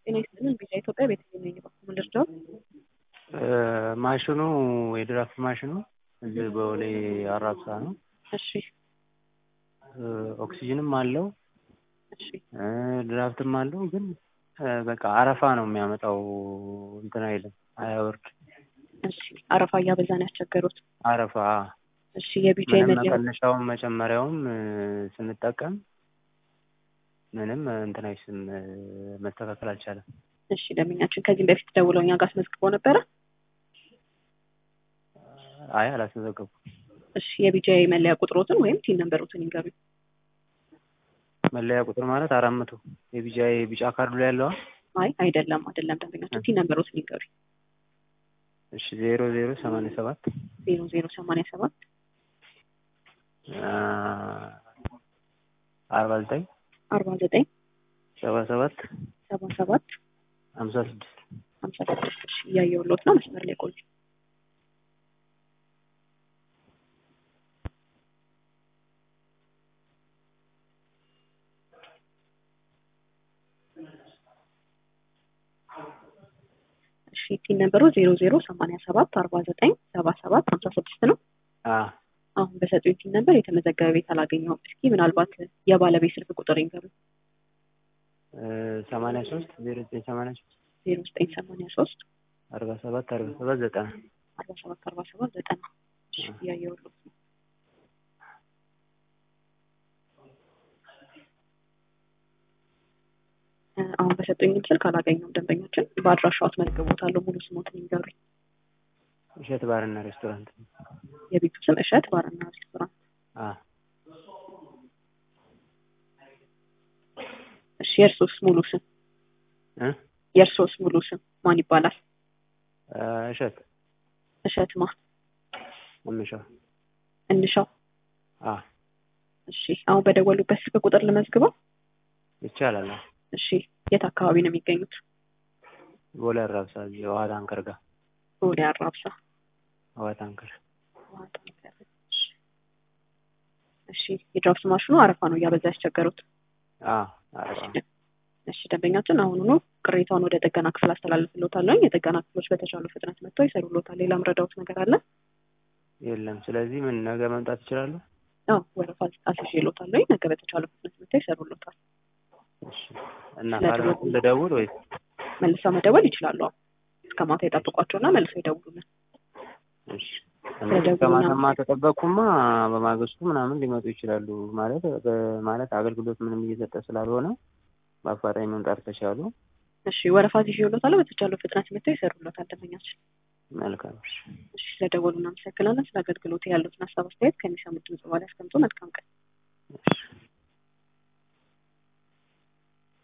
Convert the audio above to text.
ጤና ይስጥልን ቪዛ ኢትዮጵያ ቤተልሔም ነኝ። በኩል ልርዳው? ማሽኑ የድራፍት ማሽኑ እዚህ በቦሌ አራብሳ ነው። እሺ ኦክሲጅንም አለው እሺ ድራፍትም አለው። ግን በቃ አረፋ ነው የሚያመጣው። እንትን አይልም፣ አያወርድ። እሺ አረፋ እያበዛን ያስቸገሩት። አረፋ እሺ የቢጫ ምንም መለያ መቀነሻውም መጨመሪያውም ስንጠቀም ምንም እንትን አይስም መስተካከል አልቻለም። እሺ ደንበኛችን ከዚህም በፊት ደውለው እኛ ጋር አስመዝግበው ነበረ። አይ አላስመዘገብኩም። እሺ የቢጫ መለያ ቁጥሮትን ወይም ቲን ነንበሮትን ይንገሩኝ። መለያ ቁጥር ማለት አራት መቶ የቢጫ የቢጫ ካርዱ ላይ ያለዋ አይ አይደለም አይደለም ደንበኛችን ቲን ነንበሮትን ይንገሩኝ። እሺ ዜሮ ዜሮ ሰማንያ ሰባት ዜሮ ዜሮ ሰማንያ ሰባት አርባ ዘጠኝ አርባ ዘጠኝ ሰባ ሰባት ሰባ ሰባት ሀምሳ ስድስት ሀምሳ ስድስት እሺ እያየሁልዎት ነው። መስመር ላይ ቆዩ። እሺ ቲን ነበሩ ዜሮ ዜሮ ሰማንያ ሰባት አርባ ዘጠኝ ሰባ ሰባት ሀምሳ ስድስት ነው። አሁን በሰጡኝ ቲን ነበር የተመዘገበ ቤት አላገኘሁም። እስኪ ምናልባት የባለቤት ስልክ ቁጥር ይንገሩኝ። ሰማንያ ሶስት ዜሮ ዘጠኝ ሰማንያ ሶስት ዜሮ ዘጠኝ ሰማንያ ሶስት አርባ ሰባት አርባ ሰባት ዘጠና አርባ ሰባት አርባ ሰባት ዘጠና እሺ እያየሁልዎት ነው። አሁን በሰጡኝ ስልክ አላገኘሁም ደንበኛችን። በአድራሻው አስመዝግቦታለሁ። ሙሉ ስሞትን ይንገሩኝ። እሸት ባርና ሬስቶራንት የቤቱ ስም እሸት ባርና ሬስቶራንት። አ እሺ የእርሶስ ሙሉ ስም እ የእርሶስ ሙሉ ስም ማን ይባላል? እሸት እሸት ማ እምሻው እንሻው። አ እሺ አሁን በደወሉበት ስልክ ቁጥር ልመዝግበው። ይቻላል። እሺ የት አካባቢ ነው የሚገኙት? ቦሌ አራብሳ እዚህ ውሃ ታንከር ጋር ቦሌ አራብሳ። ውሃ ታንከር ውሃ ታንከር። እሺ። እሺ የድራፍት ማሽኑ አረፋ ነው እያበዛ ያስቸገሩት። አ አረፋ እሺ ደንበኛችን አሁኑኑ ቅሬታውን ወደ ጥገና ክፍል አስተላልፍልዎታለሁ። የጥገና ክፍሎች በተቻሉ ፍጥነት መጥተው ይሰሩልዎታል። ሌላ ምረዳዎት ነገር አለ? የለም። ስለዚህ ምን ነገ መምጣት ይችላሉ? አዎ ወረፋ አስይዤልዎታለሁ። ነገ በተቻለ ፍጥነት መጥተው ይሰሩልዎታል። እሺ እና ካልመጡ ልደውል ወይስ መልሰው መደወል ይችላሉ። አዎ እስከ ማታ ይጠብቋቸውና መልሰው ይደውሉልን። እሺ ስለደውሉ ከማታማ ተጠበቅኩማ በማግስቱ ምናምን ሊመጡ ይችላሉ። ማለት ማለት አገልግሎት ምንም እየሰጠ ስላልሆነ በአፋጣኝ መምጣት ከቻሉ እሺ ወረፋ ይዤልዎታለሁ። በተቻለው ፍጥነት መጥተው ይሰሩልዎታል ደንበኛችን። መልካም። እሺ እሺ ስለደወሉ እናመሰግናለን። ስለ አገልግሎት ያሉትን ሀሳብ አስተያየት ከሚሰሙት ድምጽ በኋላ ያስቀምጡ። መልካም ቀን። እሺ